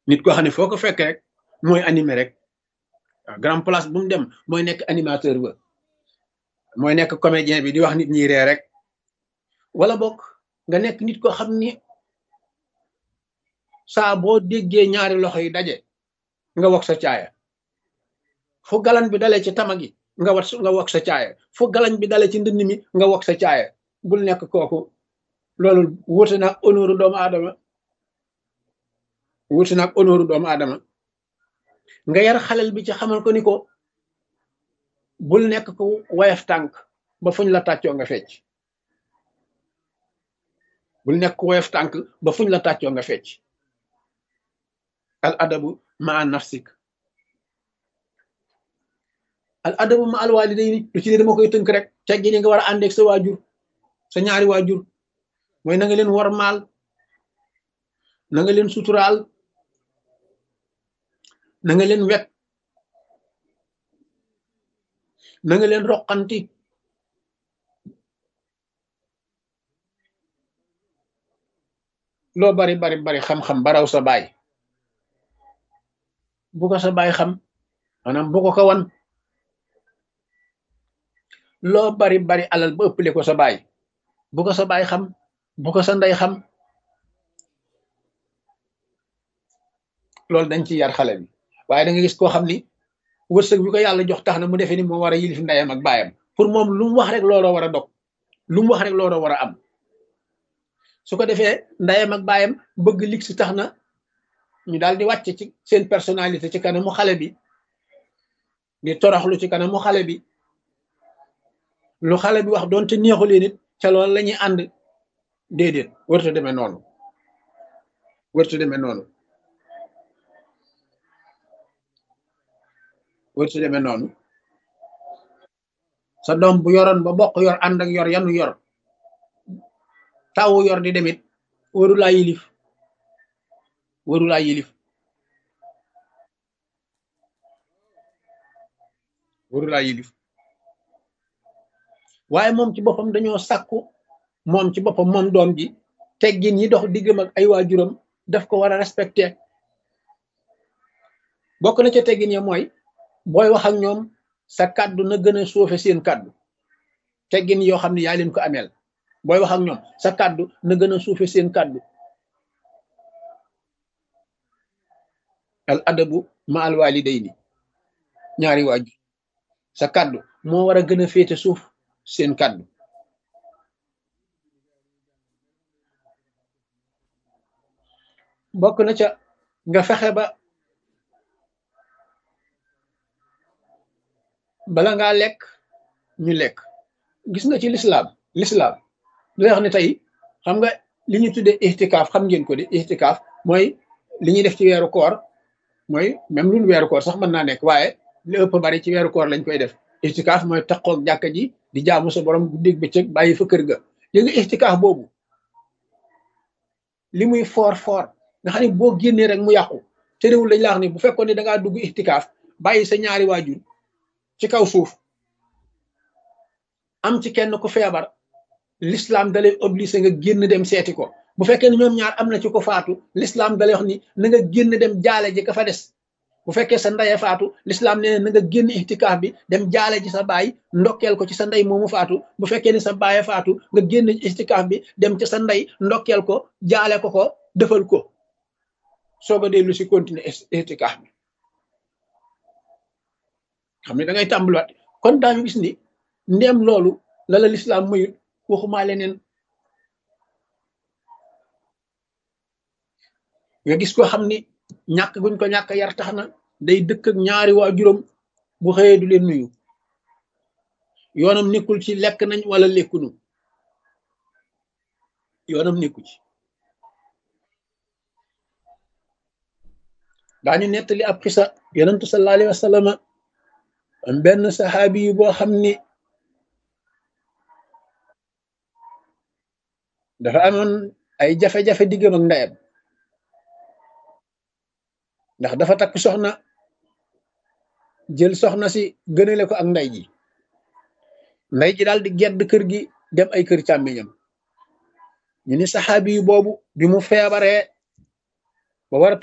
nit koo xam ne foo ko fekk rek mooy animé rek waaw grand place bu mu dem mooy nekk animateur ba mooy nekk comédien bi di wax nit ñi ree rek wala bokk nga nekk nit koo xam ni saa boo déggee ñaari loxo yi daje nga wax sa caaya fu galan bi dalee ci tama gi nga wat nga wax sa caaya fu galan bi dalee ci ndënd mi nga wax sa caaya bul nekk kooku loolu wuute naag honneur doomu aadama wuute naag honneur doomu aadama nga yar xalel bi ci xamal ko ni ko bul nekk ko wayaf tànk ba fuñ la tàccoo nga fecc bul nekk ko wayaf tànk ba fuñ la tàccoo nga fecc al adabu ma nafsik al adabu ma al walidayni lu ci ne dama koy tënk rek teggi ni nga war a àndeeg sa waajur sa ñaari waajur mooy na nga leen war maal na nga leen suturaal na nga leen wet na nga leen roqanti loo bari bari bari xam-xam baraw sa baay bu ko sa baay xam maanaam bu ko ko wan loo bari bari alal ba ëppale ko sa baay bu ko sa baay xam bu ko sa ndey xam loolu dañ ci yar xale bi waaye da nga gis koo xam ni wërsëg bi ko yàlla jox tax na mu defee ni moo war a yilif ndeyam ak baayam pour moom lu mu wax rek looloo war a dog lu mu wax rek looloo war a am su ko defee ndeyam ak baayam bëgg lig si tax na ñu daal di wàcc ci seen personnalité ci kanamu xale bi di toroxlu ci kanamu xale bi lu xale bi wax doonte neexu leen it ca loolu la ñuy ànd déedéet wërta demee noonu wërta demee noonu wërta demee noonu sa doom bu yoroon ba bokk yor ànd ak yor yanu yor tawu yor di demit waru laa yilif waru laa yilif waru laa yilif waaye moom ci boppam dañoo sàkku moom ci boppam moom doom ji teggin yi dox diggam ak ay waajuram daf ko war a respecté bokk na ca teggin ya mooy booy wax ak ñoom sa kàddu na gën a suufe seen kàddu teggin yoo xam ne yaa leen ko ameel booy wax ak ñoom sa kàddu na gën a suufe seen kàddu al adabu ma al walidayni ñaari waajur sa kàddu moo war a gën a féete suuf seen kàddu bokk na ca nga fexe ba bala ngaa lekk ñu lekk gis nga ci lislaam lislaam lay wax ne tey xam nga li ñu tuddee ixtikaaf xam ngeen ko de ixtikaaf mooy li ñuy def ci weeru koor mooy même lu weeru koor sax mën naa nekk waaye li ëpp bari ci weeru koor lañ koy def ixtikaaf mooy taqoog jàkka ji di jaamu sa borom guddig bëccëg bàyyi fa kër ga li nga ixtikaaf boobu li muy foor foor nga xam ne boo génnee rek mu yàqu te réewul lañ la wax ni bu fekkoon ne da ngaa dugg ixtikaaf bàyyi sa ñaari waajur ci kaw suuf am ci kenn ku feebar l'islam dalay obligé nga génn dem seeti ko bu fekkee ne ñoom ñaar am na ci ko faatu l'islam dalay wax ni na nga génn dem jaale ji ka fa des bu fekkee sa ndeye faatu l'islam nee na nga génn ixtikaaf bi dem jaale ji sa baay ndokkeel ko ci sa ndey moomu faatu bu fekkee ne sa baaye faatu nga génn ixtikaaf bi dem ci sa ndey ndokkeel ko jaale ko ko defal ko soog a dellu si continuer ixtikaaf bi xam ne da ngay tàmbaliwaat kon daañu gis ni ndéem loolu la la lislaam mayut waxumaa leneen nga gis ko xam ni ñàkk guñ ko ñàkk yar tax na day dëkk ak ñaari waajuram bu xëyee du leen nuyu yoonam nekkul ci lekk nañ wala lekkunu yoonam nekku ci daañu nettali ab xisa yonentu sallallahu alayhi wa sallam am benn saxaabi yu boo xam ni dafa amoon ay jafe-jafe diggam ak ndeyam ndax dafa takk soxna jël soxna si gënale ko ak ndey ji ndey ji daal di gedd kër gi dem ay kër càmmiñam ñu ni saxaabi yu boobu bi mu feebaree ba war a